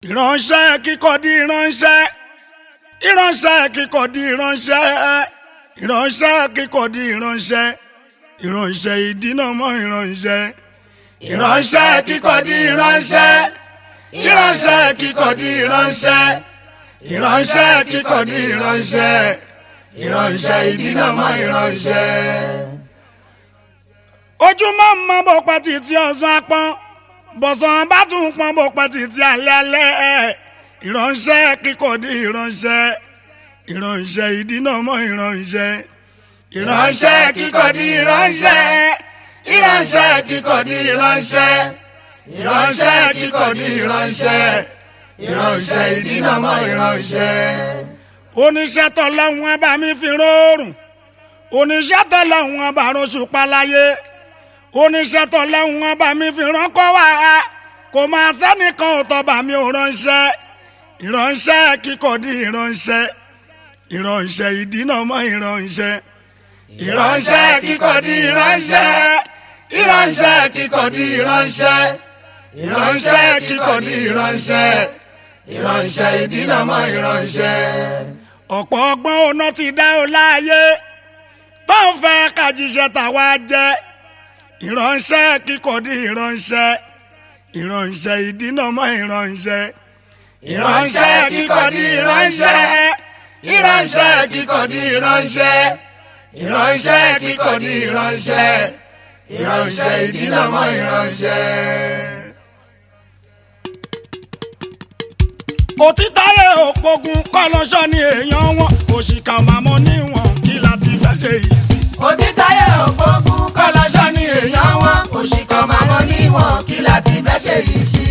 ìránṣẹ́ kíkọ́ di ìránṣẹ́ ìránṣẹ́ kíkọ́ di ìránṣẹ́ ìránṣẹ́ kíkọ́ di ìránṣẹ́ ìránṣẹ́ ìdínàmọ́ ìránṣẹ́ ìránṣẹ́ kíkọ́ di ìránṣẹ́ ìránṣẹ́ kíkọ́ di ìránṣẹ́ ìránṣẹ́ kíkọ́ di ìránṣẹ́ ìránṣẹ́ ìdínàmọ́ ìránṣẹ́. ojúmọ́ mọ́ bó pa títí ọ̀sán apọ́n bọ̀sán bá tún pọ́n bó pa títí alẹ́ alẹ́ ìránṣẹ́ kíkọ́ di ìránṣẹ́ ìránṣẹ́ ìdínàmọ́ ìránṣẹ́ ìránṣẹ́ kíkọ́ di ìránṣẹ́ ìránṣẹ́ kíkọ́ di ìránṣẹ́ ìránṣẹ́ kíkọ́ di ìránṣẹ́ ìránṣẹ́ ìdínàmọ́ ìránṣẹ́. oníṣẹ́ tọ́lọ́hún ẹ bá mi fi rọrùn oníṣẹ́ tọ́lọ́hún ẹ bá rọṣù paláyé oníṣẹ́ tọ́lọ́hún ẹ bá mi fi ránkọ́ wá kò máa sẹ́nìkan ò tọ́ba mi ò ránṣẹ́ ìránṣẹ́ kíkọ́ di ìránṣẹ́ ìránṣẹ́ ìdínàmọ́ ìránṣẹ́ ìránṣẹ́ kíkọ́ di ìránṣẹ́ ìránṣẹ́ kíkọ́ di ìránṣẹ́ ìránṣẹ́ kíkọ́ di ìránṣẹ́ ìránṣẹ́ ìdínàmọ́ ìránṣẹ́. ọ̀pọ̀ ọgbọ́n ọ̀nà ti dá o láàyè tó ń fẹ́ kájíṣẹ́ tàwa jẹ́ ìránṣẹ́ kíkọ́ di ìránṣẹ́ ìránṣẹ́ ìdínàmọ́ ìránṣẹ́ ìránṣẹ́ kíkọ́ di ìránṣẹ́ ìránṣẹ́ kíkọ́ di ìránṣẹ́ ìránṣẹ́ kíkọ́ di ìránṣẹ́ ìránṣẹ́ ìdínàmọ́ ìránṣẹ́. òtítàyé òpogun kọ́lọ́ṣọ́ ni èèyàn wọn òṣìkà màmọ́ níwọ̀n kí láti fẹ́ ṣe yìí sí. òtítàyé ògbógun kọlọ́ṣọ́ ni èèyàn wọn òṣìkọ́ màmọ́ níwọ̀n kí láti fẹ́ ṣe yìí sí.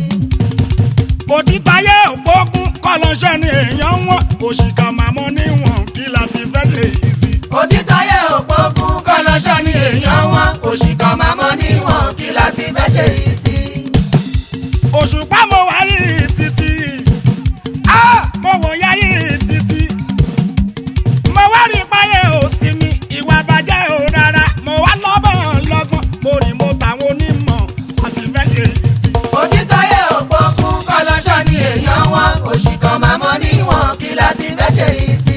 òtítàyé òpogun kọ́lọ́ṣọ́ ni èèyàn wọn òṣìkà màmọ́ níwọ̀n kí láti fẹ́ ṣe yìí sí. òtítàyé ògbógun kọlọ́ṣọ́ ni èèyàn wọn òṣìkọ́ màmọ́ níwọ̀n kí láti fẹ́ ṣe yìí sí. òṣùpá mo wáyé títí á mo wò yáyé títí mo wá rí páyé òsì mi ìwà bàjẹ́ ò rárá mo wá lọ́bọ̀n lọ́gbọ́n mo rìn mo tàwọn onímọ̀ àti fẹ́ ṣe yìí sí. òtítàyé ògbógun kọlọ́ṣọ́ ni èèyàn wọn òṣìkọ́ màmọ́ níwọ̀n kí láti fẹ́ ṣe yìí sí.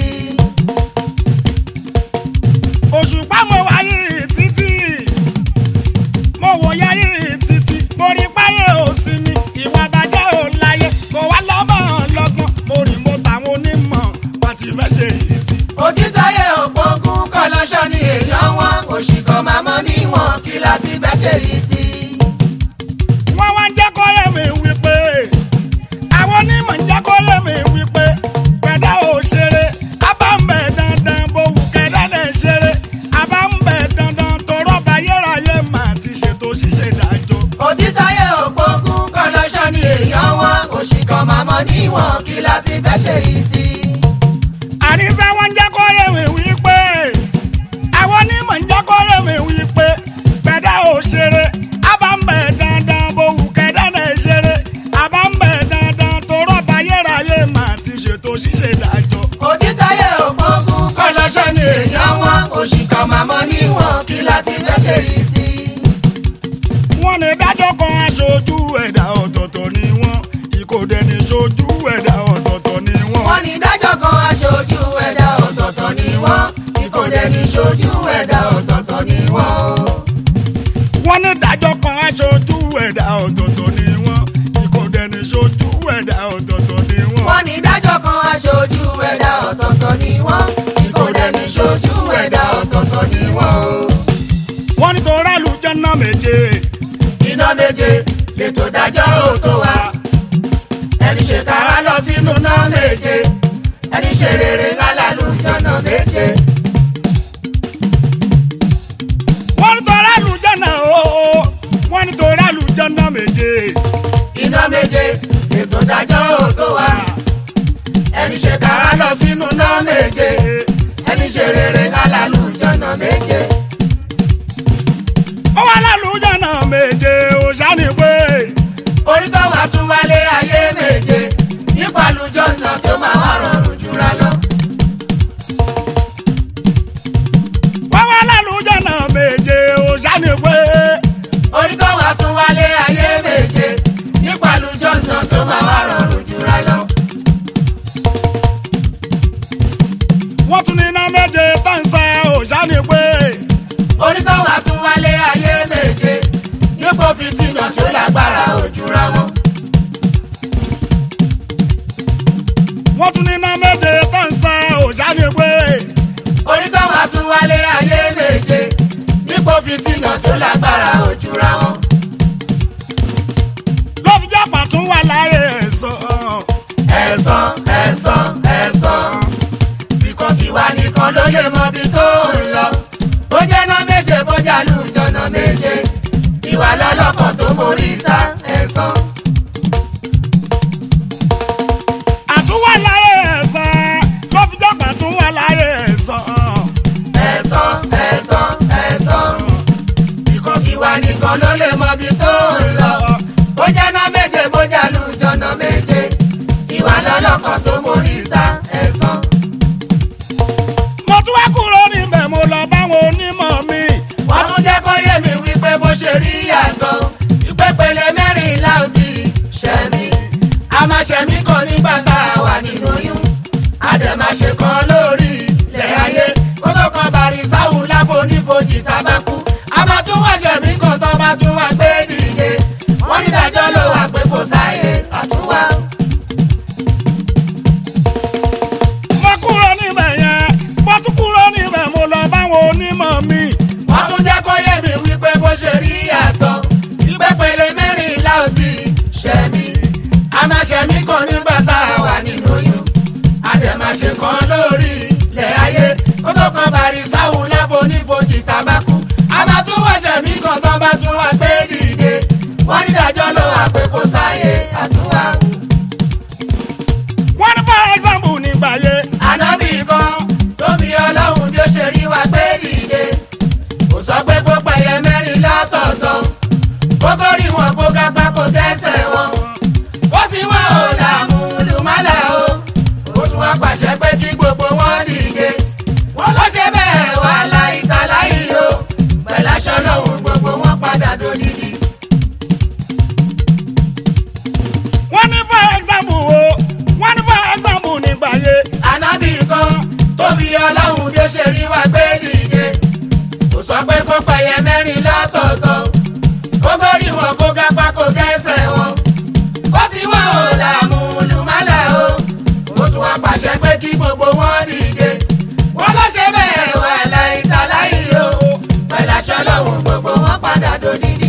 òṣùpá mo wáyé títí mo wò yáyé títí mo rí páyé òsì mi ìwà bàjẹ́ ò láyé mo wá lọ́bọ̀n lọ́gbọ́n mo rìn mo tàwọn onímọ̀ àti fẹ́ ṣe yìí sí. òtítàyé ògbógun kọlọ́ṣọ́ ni èèyàn wọn òṣìkọ́ màmọ́ níwọ̀n kí láti fẹ́ ṣe yìí sí. wọ́n wá ń jẹ́ kó yé mi wípé àwọn onímọ̀ ń jẹ́ kó yé mi wípé pẹ̀dá ò ṣeré abá ń bẹ̀ dandan bówù kẹ́dá lè ṣeré abá ń bẹ̀ dandan tó rọ́bà yérayé mà ti ṣètò ṣíṣe ìdájọ́. òtítàyé ògbógun kọlọ́ṣọ́ ni èèyàn wọn òṣìkọ́ màmọ́ níwọ̀n kí láti fẹ́ ṣe yìí sí. àníṣe wọ́n ń jẹ́ kó yé mi wípé àwọn onímọ̀ ń jẹ́ kó yé mi wípé pẹ̀dá ò ṣeré abá ń bẹ̀ dandan bówù kẹ́dá lè ṣeré abá ń bẹ̀ dandan tó rọ́bà yérayé mà ti ṣètò ṣíṣe ìdájọ́. òtítàyé ògbógun kọlọ́ṣọ́ ni èèyàn wọn òṣìkọ́ màmọ́ níwọ̀n kí láti fẹ́ ṣe yìí sí. wọ́n ní dájọ́ kan aṣojú ẹ̀dá ọ̀tọ̀ọ̀tọ̀ ni wọ́n ìkòdẹ ní ṣojú ẹ̀dá ọ̀tọ̀ọ̀tọ̀ ni wọ́n. wọ́n ní dájọ́ kan aṣojú ẹ̀dá ọ̀tọ̀ọ̀tọ̀ ni wọ́n ìkòdè ní ṣojú ẹ̀dá ọ̀tọ̀ọ̀tọ̀ ni wọ́n o. wọ́n ní dájọ́ kan aṣojú ẹ̀dá ọ̀tọ̀ọ̀tọ̀ ni wọ́n ìkòdẹ ní ṣojú ẹ̀dá ọ̀tọ̀ọ̀tọ̀ ni wọ́n. wọ́n ní dájọ́ kan aṣojú ẹ̀dá ọ̀tọ̀ọ̀tọ̀ ni wọ́n ìkòdè ní ṣojú ẹ̀dá ọ̀tọ̀ọ̀tọ̀ ni wọ́n o. wọ́n ní tó rálù jẹ́nà méje iná méje lètò dájọ́ òótọ́ wa ẹni ṣe kára lọ sínú náà méje ẹni ṣe rere lálàlú jọ̀nà méje. wọ́n ní tó rálù jẹ́nà ooo wọ́n ní tó rálù jẹ́nà méje iná méje lètò dájọ́ òótọ́ wa ẹni ṣe kára lọ sínú náà méje ẹni ṣe rere lálàlú jọ̀nà méje. ó wà lálù jẹ́nà méje ó ṣáni pé orí tó wà tún wálé ayé méje nípa lùjọ́ náà tó máa wà rọrùn jura lọ. wọ́n wà lálù jẹ́nà méje ó ṣáni pé orí tó wà tún wálé ayé méje nípa lùjọ́ náà tó máa wà rọrùn àtúwà láyé ẹ̀sán. ẹ̀sán ẹ̀sán ẹ̀sán because ìwà nìkan ló lè mọ ibi tó ń lọ bó jẹ́ ná méje bó jà lùjọ́nà méje ìwà lọ́lọ́kan tó mórí ta ẹ̀sán. àtúwà láyé ẹ̀sán ló fi jọ́pọ̀ àtúwà láyé ẹ̀sán. ẹ̀sán ẹ̀sán ẹ̀sán because ìwà nìkan ló lè mọ ibi tó ń lọ bó jẹ́ ná méje bó jà lùjọ́nà méje ìwà lọ́lọ́kan tó mórí ta ẹ̀sán. mo tún wá kúrò níbẹ̀ mo lọ báwọn onímọ̀ mi. wọ́n tún jẹ́ kó yé mi wípé bó ṣe rí yàtọ̀ ìpépele mẹ́rìnlá ò ti ṣẹ̀mí a máa ṣẹ̀mí kan nígbà tá a wà nínú oyún a dẹ̀ máa ṣe kan lórí ilẹ̀ ayé kó tó kan bàrí sáwùn láfonífojì tábàkú a máa tún wá ṣẹ̀mí kan tó bá tún wá gbé dìde wọ́n ní ìdájọ́ ló wà pé kò sáyé àtúwá. mo kúrò níbẹ̀ yẹn mo tún kúrò níbẹ̀ mo lọ báwọn onímọ̀ mi. wọ́n tún jẹ́ kó yé mi wípé bó ṣe rí yàtọ̀ ìpépele mẹ́rìnlá ò ti ṣẹ̀mí a máa ṣẹ̀mí kan nígbà tá a wà nínú oyún a dẹ̀ máa ṣe kan lórí ilẹ̀ ayé kó tó kan bàrí sáwùn láfonífojì tábàkú a máa tún wá ṣẹ̀mí kan tó bá tún wá gbé dìde wọ́n ní ìdájọ́ ló wà pé kò sáyé àtúwá. wọ́n ní for example nígbà yẹn. ànábì kan tó fi ọlọ́run bí ó ṣe rí wa gbé dìde kò sọ pé kó pẹ̀yẹ mẹ́rin lọ́tọ̀ọ̀tọ̀ kókó rí wọn kó kápá kó tẹ́sẹ̀ wọn kó sì wọ́n ò làmú lùmálà o ó tún wá pàṣẹ pé kí gbogbo wọn dìde wọn ló ṣe bẹ́ẹ̀ wà láì ta láì o pẹ̀lú aṣọ lọ́hùn gbogbo wọn padà dòdìdì. wọ́n ní for example o wọ́n ní for example nígbà yẹn. ànábì kan tó fi ọlọ́run bí ó ṣe rí wa gbé dìde kò sọ pé kó pẹ̀yẹ mẹ́rin lọ́tọ̀ọ̀tọ̀ kó górí wọn kó gápá kó gẹ́sẹ̀ wọn kó sì wọ́n ò làmú lùmálà o ó tún wá pàṣẹ pé kí gbogbo wọn dìde wọ́n ló ṣe bẹ́ẹ̀ wà láì ta láì o pẹ̀lú aṣọ lọ́hùn gbogbo wọn padà dòdìdì.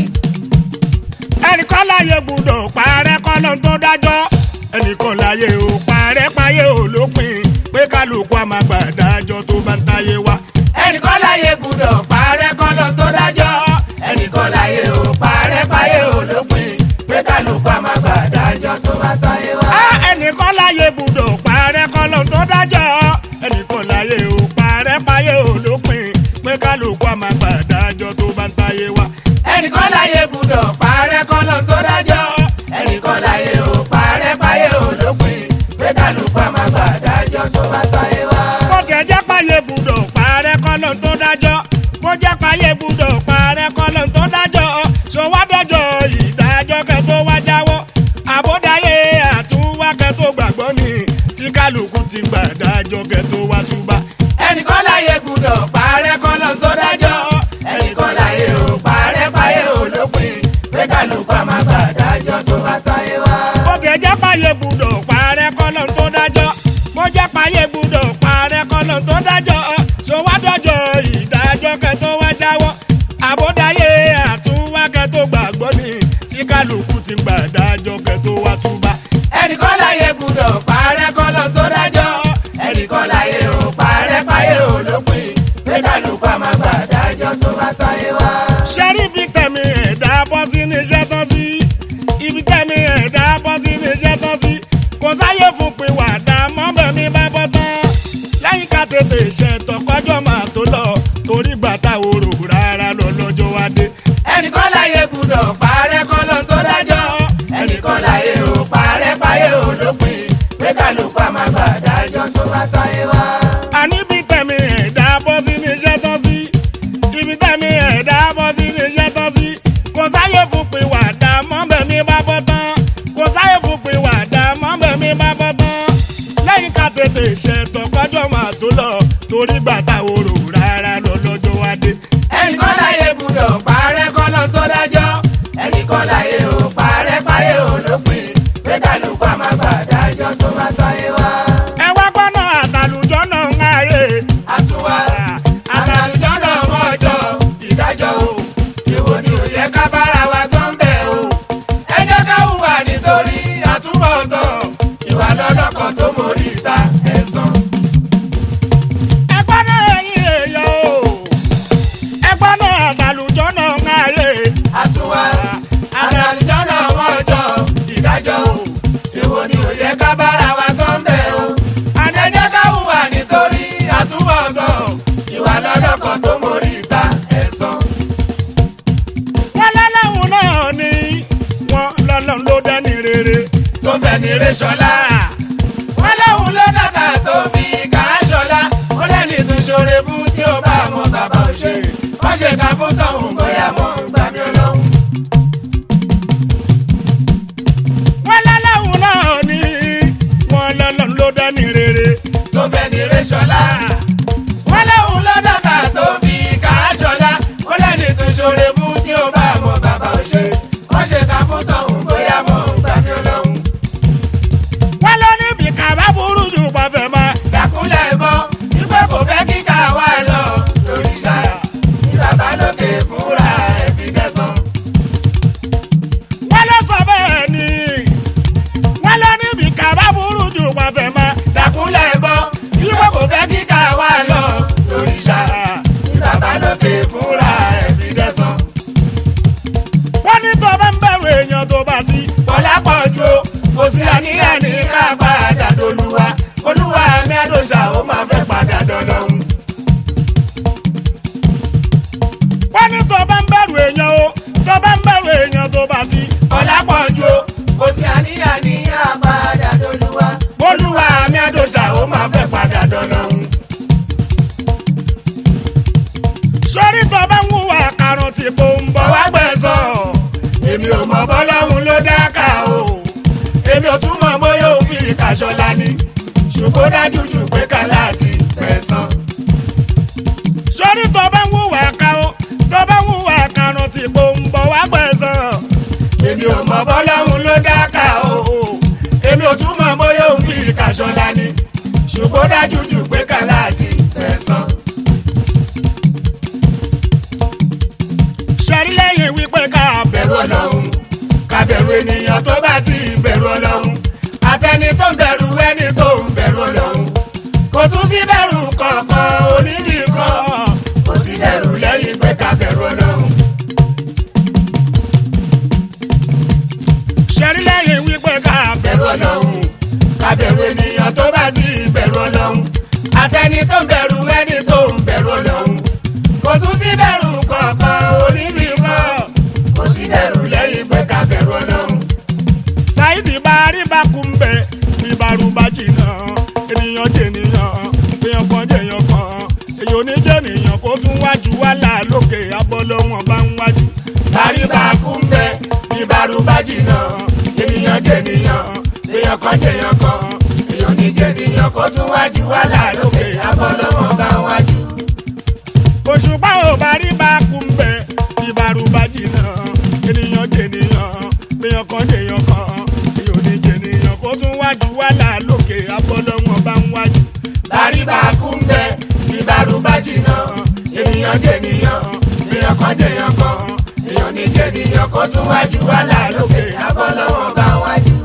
ẹnìkan láyé gbúdọ̀ parẹ́ kọ́lọ́ tó dájọ́ ẹnìkan láyé ò parẹ́ páyé ò lópin pé kálukú àmà gbàdájọ́ tó bá ń táyé wá. ẹnìkan láyé gbúdọ̀ parẹ́ kọ́lọ́ tó dájọ́ ẹnìkan láyé ò parẹ́ páyé ò lópin pé kálukú àmà gbàdájọ́ tó bá táyé wá. á ẹnìkan láyé gbúdọ̀ parẹ́ kọ́lọ́ tó dájọ́ ẹnìkan láyé ò parẹ́ páyé ò lópin pé kálukú àmà gbàdájọ́ tó bá ń táyé wá. ẹnìkan láyé gbúdọ̀ parẹ́ kọ́lọ́ tó dájọ́ ẹnìkan láyé ò parẹ́ páyé ò lópin pé kálukú àmà gbàdájọ́ tó bá táyé wá. bó tiẹ̀ jẹ́ páyé gbúdọ̀ parẹ́ kọ́lọ́ tó dájọ́ bó jẹ́ páyé gbúdọ̀ parẹ́ kọ́lọ́ tó dájọ́ ṣòwádọ́jọ́ ìdájọ́ kẹ́ tó wá jáwọ́ àbódáyé àtúwá kẹ́ tó gbàgbọ́ ni tí kálukú ti gbàdájọ́ kẹ́ tó wá túbà. ẹnìkan láyé gbúdọ̀ parẹ́ kọ́lọ́ tó dájọ́ ẹnìkan láyé ò parẹ́ páyé ò lópin pé kálukú àmà gbàdájọ́ tó bá táyé wá. bó tiẹ̀ jẹ́ páyé gbúdọ̀ parẹ́ kọ́lọ́ tó dájọ́ bó jẹ́ páyé gbúdọ̀ parẹ́ kọ́lọ́ tó dájọ́ ṣòwádọ́jọ́ ìdájọ́ kẹ́ tó wá jáwọ́ àbódáyé àtúwá kẹ́ tó gbàgbọ́ ni tí kálukú ti gbàdájọ́ kẹ́ tó wá túbà. ẹnìkan láyé gbúdọ̀ parẹ́ kọ́lọ́ tó dájọ́ ẹnìkan láyé ò parẹ́ páyé ò lópin pé kálukú àmà gbàdájọ́ tó bá táyé wá. ṣẹ́rí ibi tẹ̀mí ẹ̀dá bọ́ sí ní iṣẹ́ tán sí ibi tẹ̀mí ẹ̀dá bọ́ sí ní iṣẹ́ tán sí kò sáyé fún pé wàdà mọ́bẹ̀mí bá bọ́ tán lẹ́yìn ká tètè ṣètò kọjọ́ máa tó lọ torí bàtà òrò rárá lọ lọ́jọ́ wá dé. ẹnìkan láyé gbúdọ̀ parẹ́ kọ́lọ́ tó dájọ́ ẹnìkan láyé ò parẹ́ páyé ò lópin pé kálukú àmà gbàdájọ́ tó bá táyé wá. àní ibi tẹ̀mí ẹ̀dá bọ́ sí ní iṣẹ́ tán sí ibi tẹ̀mí ẹ̀dá bọ́ sí ní iṣẹ́ tán sí kò sáyé fún pé wàdà mọ́bẹ̀mí bá bọ́ tán kò sáyé fún pé wàdà mọ́bẹ̀mí bá bọ́ tán lẹ́yìn ká tètè ṣètò kọjọ́ máa tó lọ torí bàtà òrò rárá lọ lọ́jọ́ wá dé. ẹnìkan láyé gbúdọ̀ parẹ́ kọ́lọ́ tó dájọ́ ẹnìkan láyé ò parẹ́ páyé ò lópin pé kálukú àmà gbàdájọ́ tó bá táyé wá. ẹ wá gbọ́nà àtàlùjọ́ náà ń ráyè. àtúwá àtàlùjọ́ náà mọ́jọ́ ìdájọ́ o ìwò ni ò yẹ ká bára wa tó ń bẹ̀ o ẹ jẹ́ ká hùwà nítorí àtúbọ̀tán ìwà lọ́lọ́kan tó mórí ìta ẹ̀sán. ẹgbọ́n náà ẹ̀yin èèyàn o ẹgbọ́n náà àtàlùjọ́ náà ń ayé àtúwá àtàlùjọ́ náà wọ́n jọ ìdájọ́ o èwo ni ò yẹ ká bára wa tó ń bẹ̀ o. àdéjẹ́ ká hùwà nítorí àtúbọ̀tán ìwà lọ́lọ́kan tó mórí ìta ẹ̀sán. wọn lọ́lọ́run náà ni wọn lọ́lọ́run ló dẹ́ni rere tó ń bẹ ní rẹ́ṣọ́lá. wọ́n lóhun ló dàgbà tó fi kà á ṣọlá. ó lẹ́ni tó ṣoore fún tí ó bá mọ bàbá ò ṣe. wọ́n ṣe ká fún tọ̀hún bóyá mọ̀ ń gbà mí ọlọ́run. wọn lọ́lọ́run náà ni wọn lọ́lọ́run ló dẹ́ni rere tó ń bẹ ní rẹ́ṣọ́lá. wọ́n lóhun ló dàgbà tó fi kà á ṣọlá. ó lẹ́ni tó ṣoore fún tí ó bá mọ bàbá ò ṣe. wọ́n ṣe ká fún tọ̀hún bóyá mọ̀ ń gbà mí ọlọ́run. wọn lọ níbi kàbá burú jù pàfẹ́ máa. dàkúnlẹ̀ bọ́ wípé kò fẹ́ kíkà wá lọ lórí ṣáà ní bàbá lókè fúnra ẹ̀ fi kẹsàn-án. wọ́n lọ sọ bẹ́ẹ̀ ni wọ́n lọ níbi kàbá burú jù pàfẹ́ máa. dàkúnlẹ̀ bọ́ wípé kò fẹ́ kíkà wá lọ lórí ṣáà ní bàbá lókè fúnra ẹ̀ fi kẹsàn-án. wọ́n ní tó bá ń bẹ̀rù èèyàn tó bá ti. bọ́lá pọ̀ ju o, kò sí àníyàn ní ká padà dolúwa olúwa mi àdóṣà ó máa fẹ́ padà dọ́lọ́hún. wọ́n ní tó bá ń bẹ̀rù èèyàn o tó bá ń bẹ̀rù èèyàn tó bá ti. bọ́lá pọ̀ ju o, kò sí àníyàn ní ká padà dolúwa olúwa mi àdóṣà ó máa fẹ́ padà dọ́lọ́hún. sórí tó bá ń hùwà karùn tí kò ń bọ̀ wá gbẹ̀sán. èmi ò mọ bọ́lọ́hún ló dáká o èmi ò tún mọ bóyá òfin ìkàṣọlá ni ṣùgbọ́n dájú jù pé ká láti pẹ̀sán. sórí tó bá ń hùwà karùn tó bá ń hùwà karùn tí kò ń bọ̀ wá gbẹ̀sán. èmi ò mọ bọ́lọ́hún ló dáká o èmi ò tún mọ bóyá òfin ìkàṣọlá ni ṣùgbọ́n dájú jù pé ká láti pẹ̀sán. sẹ́rí lẹ́yìn wípé ká bẹ̀rù ọlọ́run ká bẹ̀rù ènìyàn tó bá ti bẹ̀rù ọlọ́run àtẹni tó ń bẹ̀rù ẹni tó ń bẹ̀rù ọlọ́run kò tún sí bẹ̀rù kankan onídìí kan kò sí bẹ̀rù lẹ́yìn pé ká bẹ̀rù ọlọ́run. sẹ́rí lẹ́yìn wípé ká bẹ̀rù ọlọ́run ká bẹ̀rù ènìyàn tó bá ti bẹ̀rù ọlọ́run àtẹni tó ń bẹ̀rù ẹni tó ń bẹ̀rù ọlọ́run kò tún sí bẹ̀rù kankan onídìí kan kò sí bẹ̀rù lẹ́yìn pé ká bẹ̀rù ọlọ́run. ṣáìdì bá rí bá kú ń bẹ ìbárùbá jìnnà ènìyàn jènìyàn èèyàn kan jèèyàn kan èèyàn oníjènìyàn kó tún wájú wálà lókè abọ́lọ́wọ́n bá ń wájú. Bàríbà kú ń bẹ ìbárùbá jìnnà ènìyàn jẹnìyàn èèyàn kan jẹyàn kan èèyàn ní jẹnìyàn kó tún wájú wàhálà lókè abọ́lọ́wọ́ bá wájú. òṣùpá ò bá rí bá kú ń bẹ ìbárùbá jìnnà ènìyàn jènìyàn èèyàn kan jèèyàn kan èèyàn oníjènìyàn kó tún wájú wálà lókè abọ́lọ́wọ́n bá ń wájú. Bàríbà kú ń bẹ ìbárùbá jìnnà ènìyàn jẹnìyàn èèyàn kan jẹyàn kan èèyàn ní jẹnìyàn kó tún wájú wàhálà lókè abọ́lọ́wọ́ bá wájú.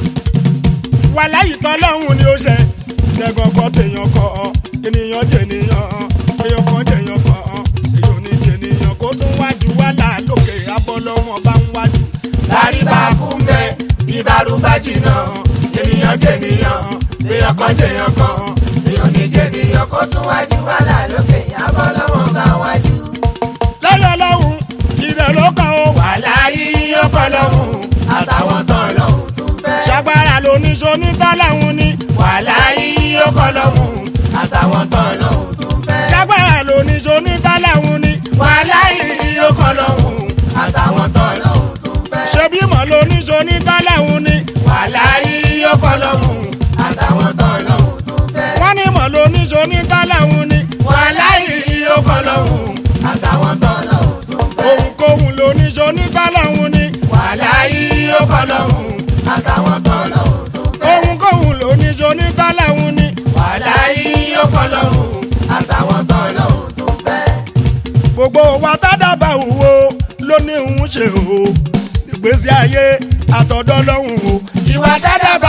wàhálà ìtọ́lọ́hún ni ó ṣe tẹ́gọ̀gọ́ tèèyàn kọ́ ènìyàn jènìyàn èèyàn kan jèèyàn kan èèyàn ní jènìyàn kó tún wájú wàhálà lókè abọ́lọ́wọ́n bá ń wájú. Bàríbà kú ń bẹ ìbárùbá jìnnà ènìyàn jẹnìyàn èèyàn kan jẹyàn kan èèyàn ní jẹnìyàn kó tún wájú wàhálà lókè abọ́lọ́wọ́ bá wájú. lọ́yọ̀ lọ́hùn ìrẹ̀ ló kàn ó wà. wàhálà yìí ó kọ́ lọ́hùn àtàwọn tán lọ́hùn tún fẹ́. ṣàgbára lóníṣó ní tọ́láhùn ni. wàhálà yìí ó kọ́ lọ́hùn àtàwọn tán lọ́hùn tún fẹ́. ṣàgbára lóníṣó ní tọ́láhùn ni. wàhálà yìí ó kọ́ lọ́hùn àtàwọn tán lọ́hùn tún fẹ́. ṣebí mọ̀ lóníṣó ní tọ́láhùn ni. wàhálà yìí ó kọ́ lọ́hùn àtàwọn tán lọ́hùn tún fẹ́. wọ́n ní mọ̀ lóníṣó ní tọ́láhùn ni. wàhálà yìí ó kọ́ lọ́hùn àtàwọn tán lọ́hùn tún fẹ́. ohunkóhun lóníṣó ní tọ́láhùn ni. wàhálà yìí ó kọ́ lọ́hùn àtàwọn tán lọ́hùn tún fẹ́. ohunkóhun lóníṣó ní tọ́láhùn ni. wàhálà yìí ó kọ́ lọ́hùn àtàwọn tán lọ́hùn tún fẹ́. gbogbo wa tádàbà wò ló ní òun ṣe o ìgbésí ayé àtọ̀dọ́ lọ́hùn o. ìwà dáadáa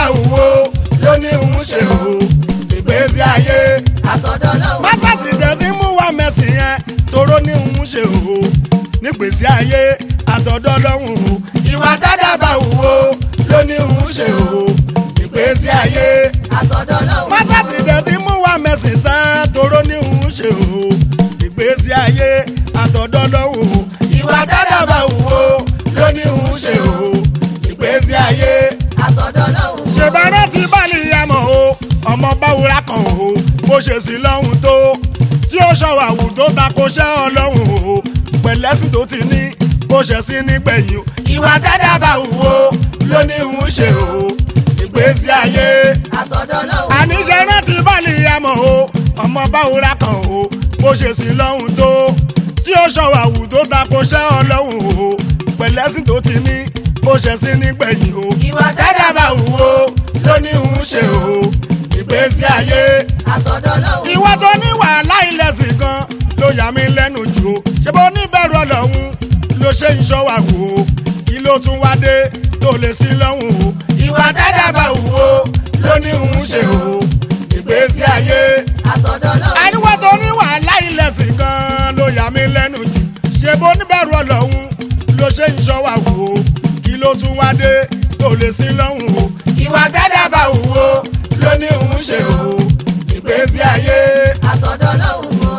àtọ̀dọ̀ lọ́hùn. másàsì dẹ̀sí mú wa mẹ́sìn yẹn toró ní òun ṣe o nígbèsí ayé àtọ̀dọ̀ lọ́hùn o ìwà tádàbà wò ló ní òun ṣe o nígbèsí ayé àtọ̀dọ̀ lọ́hùn. másàsì dẹ̀sí mú wa mẹ́sìn sẹ́ toró ní òun ṣe o nígbèsí ayé àtọ̀dọ̀ lọ́hùn o ìwà tádàbà wò ló ní òun ṣe o nígbèsí ayé àtọ̀dọ̀ lọ́hùn. ṣèbára ti báàlì yamọ̀ o ọmọ báwura kan o bó ṣe sí lọ́hùn tó tí ó ṣọwọ́ àwùjọ tako ṣẹ́ ọlọ́hùn o pẹ̀lẹ́sìn tó ti ní bó ṣe sí nígbẹ̀yìn o ìwà tẹ́dàbà wò ló ní ń ṣe o ìgbésí ayé àtọ̀dọ̀ lọ́hùn. àníṣe rántí báàlì yamọ̀ o ọmọ báwura kan o bó ṣe sí lọ́hùn tó tí ó ṣọwọ́ àwùjọ tako ṣẹ́ ọlọ́hùn o pẹ̀lẹ́sìn tó ti ní bó ṣe sí nígbẹ̀yìn o ìwà tẹ́dàbà wò ló ní ń ṣe o ìgbésí ayé. àtọ̀dọ̀ lọ́hùn. ìwọ tó ní wàhálà ìlẹ̀sìn gan ló yà mí lẹ́nu jù o ṣé bó níbẹ̀rù ọlọ́run ló ṣe ń ṣọ́ wa wò ó kí ló tún wá dé tó lè sí lọ́hùn o. ìwà tẹ́dàbà wò ló ní ń ṣe o ìgbésí ayé. àtọ̀dọ̀ lọ́hùn. àníwọ̀ tó ní wàhálà ìlẹ̀sìn gan ló yà mí lẹ́nu jù ṣé bó níbẹ̀rù ọlọ́run ló ṣe ń ṣọ́ wa wò ó kí ló tún wá dé tó lè sí lọ́hùn o. ìwà tẹ́dàbà wò ló ní ń ṣe o ìgbésí ayé. àtọ̀dọ̀ lọ́hùn o.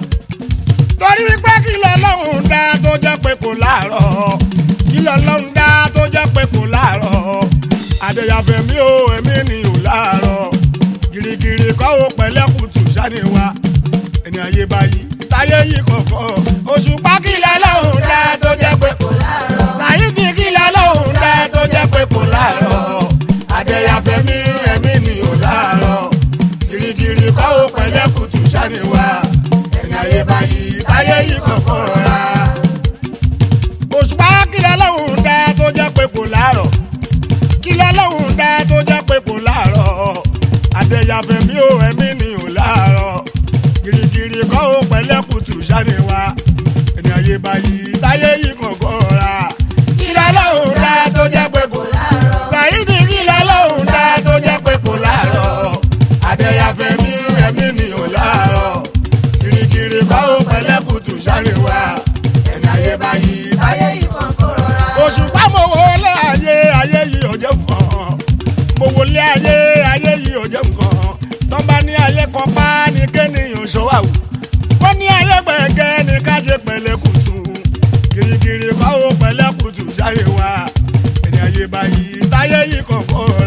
torí wípé kí lọ́lọ́run dá tó jẹ́ pé kò láàárọ̀ kí lọ́lọ́run dá tó jẹ́ pé kò láàárọ̀ àdéyàfẹ́ mi ò èmi ni ò láàárọ̀ gìrìgìrì kọ́ ó pẹ̀lẹ́kùtù sáni wa ẹni ayé báyìí táyé yìí kọ̀ọ̀kan òṣùpá kí lọ́lọ́run dá tó jẹ́ pé kò láàárọ̀. sàyídì kí lọ́lọ́run dá tó jẹ́ pé kò láàárọ̀ àdéyàfẹ́ mi èmi ni ò láàárọ̀ gìrìgìrì kọ́ ó pẹ̀lẹ́kùtù sáni wa ẹni ayé báyìí táyé yìí kọ̀ọ̀kan rà òṣùpá kí lọ́lọ́run dá tó jẹ́ pé kò láàárọ̀ kí lọ́lọ́run dá tó jẹ́ pé kò láàárọ̀ àdéyàfẹ́ mi ò ẹ̀mí ni ò láàárọ̀ gìrìgìrì kọ́ ó pẹ̀lẹ́kùtù sáni wa ẹni ayé báyìí táyé yìí kọ̀ọ̀kan rà kí lọ́lọ́run dá tó jẹ́ pé kò láàárọ̀. sàyídì kí lọ́lọ́run dá tó jẹ́ pé kò láàárọ̀ àdéyàfẹ́ mi ẹ̀mí ni ò láàárọ̀ gìrìgìrì kọ́ ó pẹ̀lẹ́kùtù sáni wa ẹni ayé báyìí táyé ayé yìí kan kó rọra. òṣùpá mo wọlé ayé ayé yìí ò jẹ́ nǹkan mo wọlé ayé ayé yìí ò jẹ́ nǹkan tó bá ní ayé kan pa ní kéèyàn ṣọwáwù wọ́n ní ayé gbẹ̀gẹ́ ní ká ṣe pẹ̀lẹ́ kùtù gírígírí kọ́ ó pẹ̀lẹ́ kùtù jáde wá ẹni ayé báyìí táyé yìí kọ̀ọ̀kan